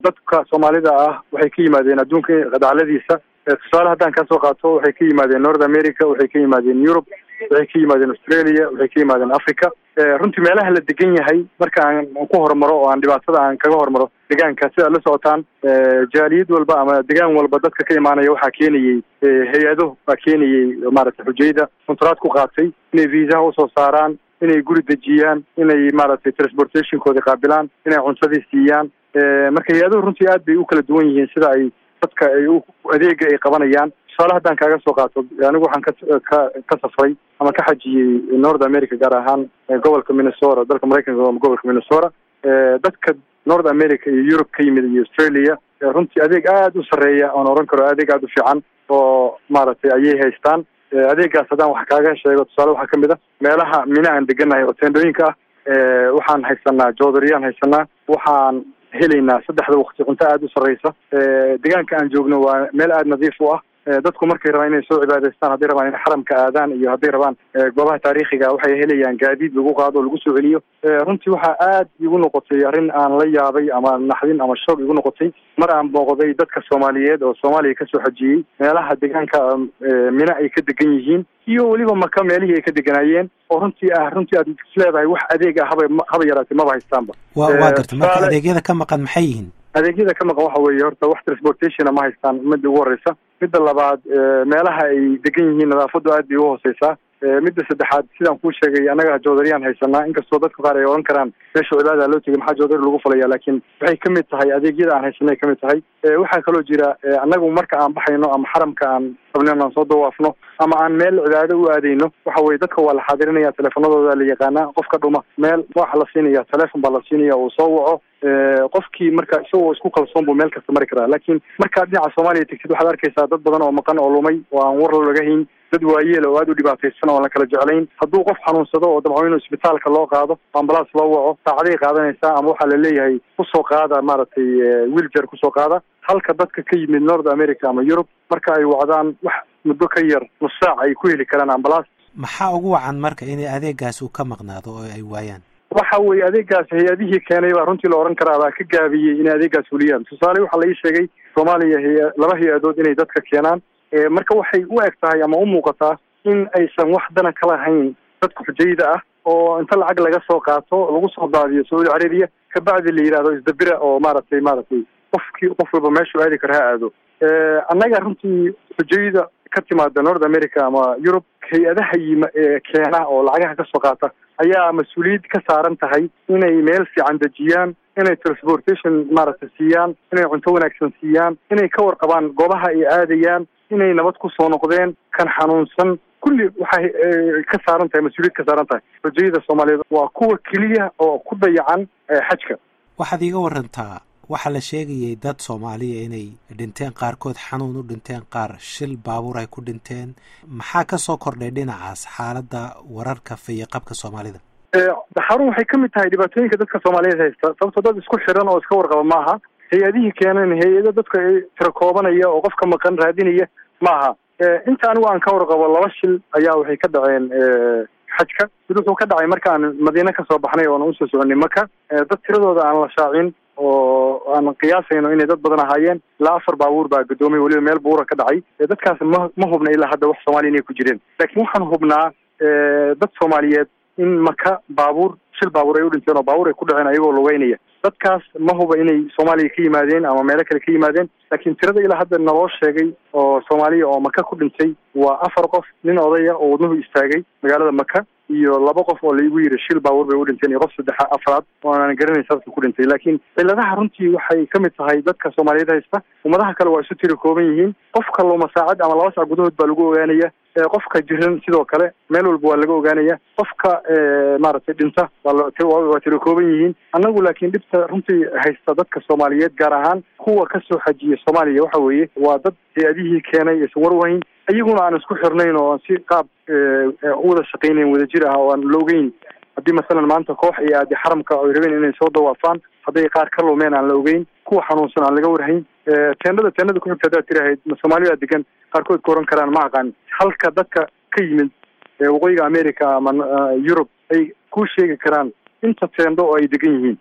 dadka soomaalida ah waxay ka yimaadeen adduunka qadacladiisa tusaale haddaan kasoo qaato waxay ka yimaadeen north america waxay ka yimaadeen europe waxay ka yimaadeen australia waxay ka yimaadeen africa runtii meelaha la degan yahay marka aan ku horumaro oo aan dhibaatada aan kaga hormaro degaanka si aad la socotaan jaaliyad walba ama degaan walba dadka ka imaanaya waxaa keenayey hay-ado baa keenayey maaragtay xujayda kontaraad ku qaatay inay viisaha usoo saaraan inay guri dejiyaan inay maaragtay transportationkoodi qaabilaan inay cuntadii siiyaan marka hay-aduhu runtii aad bay u kala duwan yihiin sida ay dadka ay adeega ay qabanayaan tusaale haddaan kaaga soo qaato anigu waxaan ka ka ka safray ama ka xajiyey north america gaar ahaan gobolka minnesota dalka maraykanka gobolka minnesota dadka north america iyo europe ka yimid iyo australia runtii adeeg aada u sarreeya oon oran karo adeeg aada u fiican oo maaragtay ayay haystaan adeegaas haddaan wax kaaga sheego tusaale waxaa kamid a meelaha mina aan deganahay oo teendhooyinka ah waxaan haysanaa joodariyaan haysanaa waxaan helaynaa saddexda waqti cunto aada u sarreysa deegaanka aan joogno waa meel aada nadiif u ah dadku markay rabaan inay soo cibaadaystaan hadday rabaan inay xaramka aadaan iyo hadday rabaan goobaha taariikhiga waxay helayaan gaadiid lagu qaado o lagu soo celiyo runtii waxaa aad igu noqotay arrin aan la yaabay ama naxdin ama shoog igu noqotay mar aan booqday dadka soomaaliyeed oo soomaaliya kasoo xajiyey meelaha deegaanka mina ay ka degan yihiin iyo weliba maka meelihii ay ka deganaayeen oo runtii ah runtii aad isleedahay wax adeeg ah haba haba yaraatay maba haystaanba wa waa garta marka adeegyada ka maqan maxay yihiin adeegyada ka maqan waxa weeye horta wax transportationa ma haystaan midda ugu horeysa midda labaad meelaha ay degan yihiin nadaafadu aad bay u hooseysaa midda saddexaad sidaan kuu sheegay annaga joodariyaan haysanaa inkastoo dadka qaar ay oran karaan meesha cibaada loo tegay maxaa joodari lagu falaya laakiin waxay kamid tahay adeegyada aan haysanay kamid tahay waxaa kaloo jira annagu marka aan baxayno ama xaramka aan rabno aan soo dawaafno ama aan meel cibaado u aadayno waxa weye dadka waa la xaadirinaya teleefanadooda la yaqaanaa qofka dhuma meel waxa la siinaya telefon baa la siinaya uu soo waco qofkii marka isagoo isku kalsoon buu meel kasta mari karaa laakiin markaad dhinaca soomaaliya tegtid waxaad arkaysaa dad badan oo maqan oo lumay oo aan war laga hayn dad waayeel oo aada u dhibaataysan oo aan la kala jeclayn hadduu qof xanuunsado oo dabco inuu isbitaalka loo qaado ambalaas loo waco saacaday qaadanaysaa ama waxaa la leeyahay kusoo qaada maaragtay wiiljar kusoo qaada halka dadka ka yimid north america ama europe marka ay wacdaan wax muddo ka yar nus saac ay ku heli karaan ambalaas maxaa ugu wacan marka inay adeegaas uu ka maqnaado oo ay waayaan waxa weeye adeegaas hay-adihii keenay baa runtii la oran karaa baa ka gaabiyey inay adeegaas fuliyaan tusaale waxaa la ii sheegay soomaaliya hay laba hay-adood inay dadka keenaan marka waxay u eg tahay ama u muuqataa in aysan wax dana ka lahayn dadka xujayda ah oo inta lacag laga soo qaato lagu soo daadiyo sacuudi carabiya kabacdi la yidhahdo isdabira oo maaragtay maaragtay qofkii qof walba meeshuu aadi karo ha aado annaga runtii xujayda ka timaada north america ama europe hay-adaha yima keena oo lacagaha kasoo qaata ayaa mas-uuliyad ka saaran tahay inay meel fiican dejiyaan inay transportation maaragtay siiyaan inay cunto wanaagsan siiyaan inay ka warqabaan goobaha ay aadayaan inay nabad kusoo noqdeen kan xanuunsan kulli waxay ka saaran tahay mas-uuliyad ka saaran tahay xujayada soomaaliyeed waa kuwa keliya oo ku dayacan xajka waxaad iiga warantaa waxaa la sheegayay dad soomaaliya inay dhinteen qaarkood xanuun u dhinteen qaar shil baabuur ay ku dhinteen maxaa kasoo kordhay dhinacaas xaaladda wararka fayoqabka soomaalida xarun waxay ka mid tahay dhibaatooyinka dadka soomaaliyeed haysta sababto dad isku xiran oo iska warqaba maaha hay-adihii keeneen hay-ado dadka tira koobanaya oo qofka maqan raadinaya maaha inta anigu aan ka warqabo laba shil ayaa waxay ka dhaceen xajka mid wuxuu ka dhacay marka aan madiine kasoo baxnay oona usoo soconay maka dad tiradooda aan la shaacin oo aan qiyaasayno inay dad badan ahaayeen ilaa afar baabuur baa gadoomay weliba meel buura ka dhacay dadkaas ma ma hubna ilaa hadda wax soomaaliya inay ku jireen laakiin waxaan hubnaa dad soomaaliyeed in maka baabuur shil baabuur ay u dhinteen oo baabuur ay ku dhaceen ayagoo lugeynaya dadkaas ma huba inay soomaaliya ka yimaadeen ama meelo kale ka yimaadeen laakiin tirada ilaa hadda naloo sheegay oo soomaaliya oo maka ku dhintay waa afar qof nin odaya oo wadnuhu istaagay magaalada maka iyo laba qof oo laigu yiri shil baabuur bay u dhinteen iyo qof saddexa afraad oo aanan garanay sababka ku dhintay laakiin ciladaha runtii waxay ka mid tahay dadka soomaaliyeed haysta ummadaha kale waa isu tiri kooban yihiin qofka luma saacad ama laba sac gudahood baa lagu ogaanaya qofka jiran sidoo kale meel walba waa laga ogaanaya qofka maaragtay dhinta waa tiro kooban yihiin annagu laakiin dhibta runtii haysta dadka soomaaliyeed gaar ahaan kuwa kasoo xajiya soomaaliya waxa weeye waa dad hay-adihii keenay aysan war wahayn iyaguna aan isku xirnayn oo aan si qaab u wada shaqaynayn wadajir ah oo aan loogeyn haddii masalan maanta koox iyo aadi xaramka ay rabeen inay soo dawaafaan hadday qaar ka lumeen aan la ogeyn kuwa xanuunsan aan laga warhayn teendhada teendhada kuxigta haddaad tirahayd soomaalida degan qaarkood ka oran karaan ma aqaan halka dadka ka yimid waqooyiga america ama yurub ay ku sheegi karaan inta teendo oo ay degan yihiin